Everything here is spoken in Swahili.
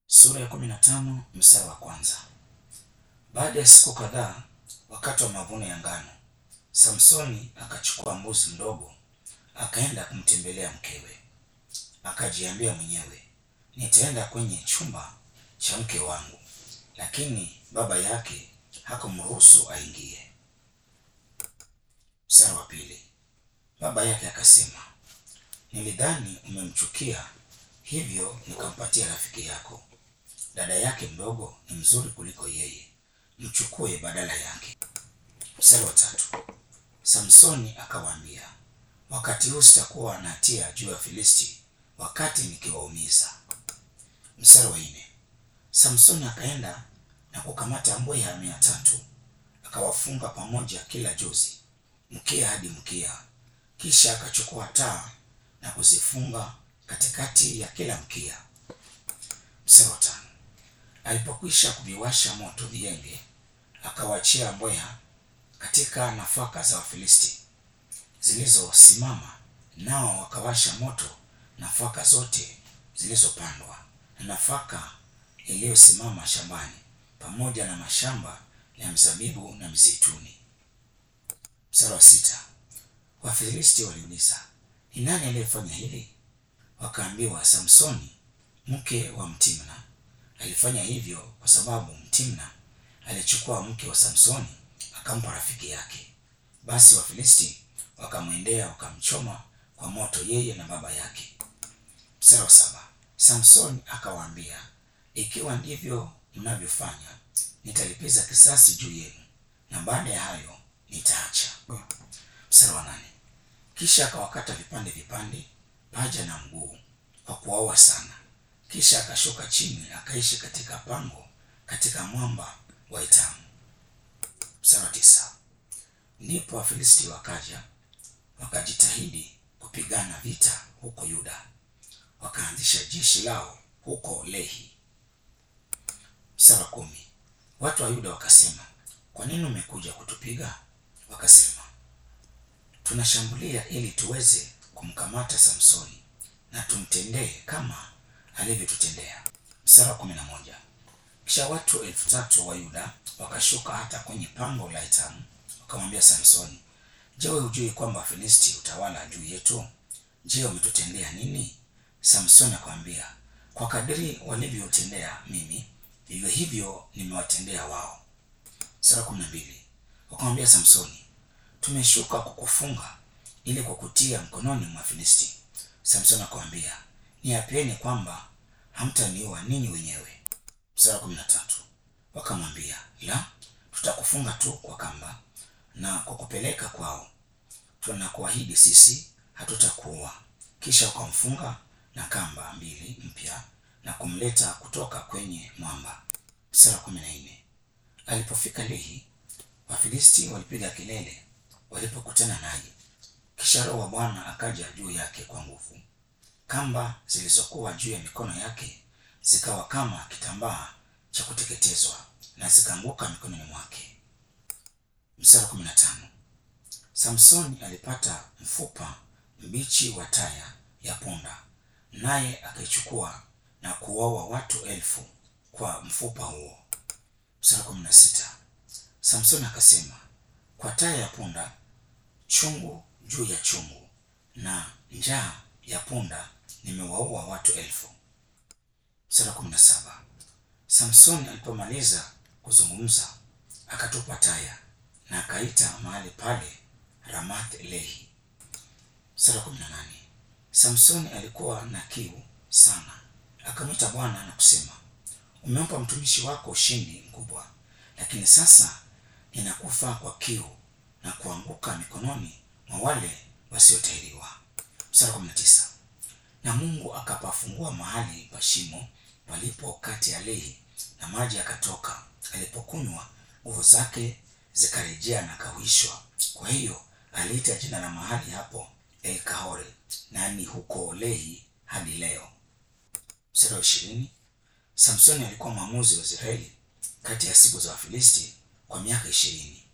Sura ya kumi na tano mstari wa kwanza. Baada ya siku kadhaa, wakati wa mavuno ya ngano, Samsoni akachukua mbuzi mdogo, akaenda kumtembelea mkewe. Akajiambia mwenyewe, nitaenda kwenye chumba cha mke wangu, lakini baba yake hakumruhusu aingie. Mstari wa pili. Baba yake akasema, nilidhani umemchukia, hivyo nikampatia rafiki yako. Dada yake mdogo ni mzuri kuliko yeye, mchukue badala yake. Mstari wa tatu. Samsoni akawaambia, wakati huu sitakuwa na hatia juu ya Filisti wakati nikiwaumiza. Mstari wa nne. Samsoni akaenda na kukamata mbweha mia tatu akawafunga pamoja kila jozi mkia hadi mkia, kisha akachukua taa na kuzifunga katikati ya kila mkia. Mstari wa tano. Alipokwisha kuviwasha moto vienge, akawaachia mbweha katika nafaka za Wafilisti zilizosimama, nao wakawasha moto nafaka zote zilizopandwa na nafaka iliyosimama shambani, pamoja na mashamba ya mzabibu na mzeituni. Mstari wa sita. Wafilisti waliuliza, ni nani aliyefanya hili? Wakaambiwa, Samsoni mke wa Mtimna alifanya hivyo kwa sababu Mtimna alichukua mke wa Samsoni akampa rafiki yake. Basi Wafilisti wakamwendea wakamchoma kwa moto yeye na baba yake. Mstari wa saba. Samsoni akawaambia, ikiwa ndivyo mnavyofanya, nitalipiza kisasi juu yenu, na baada ya hayo nitaacha. Mstari wa nane. Kisha akawakata vipande vipande paja na mguu kwa kuwaua sana, kisha akashuka chini akaishi katika pango katika mwamba wa Etamu. Mstari wa tisa. Ndipo Wafilisti wakaja wakajitahidi kupigana vita huko Yuda, wakaanzisha jeshi lao huko Lehi. Mstari wa kumi. Watu wa Yuda wakasema, kwa nini umekuja kutupiga? Wakasema, tunashambulia ili tuweze kumkamata Samsoni na tumtendee kama alivyotutendea. Mstari wa kumi na moja. Kisha watu elfu tatu wa Yuda wakashuka hata kwenye pango la Etamu, wakamwambia Samsoni, je, wewe hujui kwamba Wafilisti utawala juu yetu? Je, umetutendea nini? Samsoni akamwambia, kwa kadiri walivyotendea mimi, vivyo hivyo nimewatendea wao. Sura kumi na mbili. Wakamwambia Samsoni, tumeshuka kukufunga ili kukutia mkononi mwa Filisti. Samsoni akamwambia, niapieni kwamba hamtaniua ninyi wenyewe. Sura kumi na tatu. Wakamwambia, la, tutakufunga tu kwa kamba na kukupeleka kwao, tunakuahidi sisi hatutakuua. Kisha wakamfunga na kamba mbili mpya na kumleta kutoka kwenye mwamba. Sura kumi na nne. Alipofika Lehi, Wafilisti walipiga kelele walipokutana naye. Kisha Roho wa Bwana akaja juu yake kwa nguvu, kamba zilizokuwa juu ya mikono yake zikawa kama kitambaa cha kuteketezwa na zikaanguka mikononi mwake. Mstari kumi na tano. Samsoni alipata mfupa mbichi wa taya ya punda, naye akaichukua na kuwaua watu elfu kwa mfupa huo. Mstari kumi na sita. Samsoni akasema, kwa taya ya punda chungu juu ya chungu na njaa ya punda nimewaua watu elfu. Mstari kumi na saba. Samsoni alipomaliza kuzungumza akatupa taya na akaita mahali pale Ramath Lehi. Mstari kumi na nane. Samsoni alikuwa na kiu sana, akamwita Bwana na kusema, umempa mtumishi wako ushindi mkubwa, lakini sasa ninakufa kwa kiu na kuanguka mikononi mwa wale wasiotahiriwa. Mstari kumi na tisa. Na Mungu akapafungua mahali pa shimo palipo kati ya Lehi, na maji yakatoka. Alipokunywa nguvu zake zikarejea na kahuishwa. Kwa hiyo aliita jina la mahali hapo El Kahore, na ni huko Lehi hadi leo. Mstari wa ishirini. Samsoni alikuwa mwamuzi wa Israeli kati ya siku za Wafilisti kwa miaka ishirini.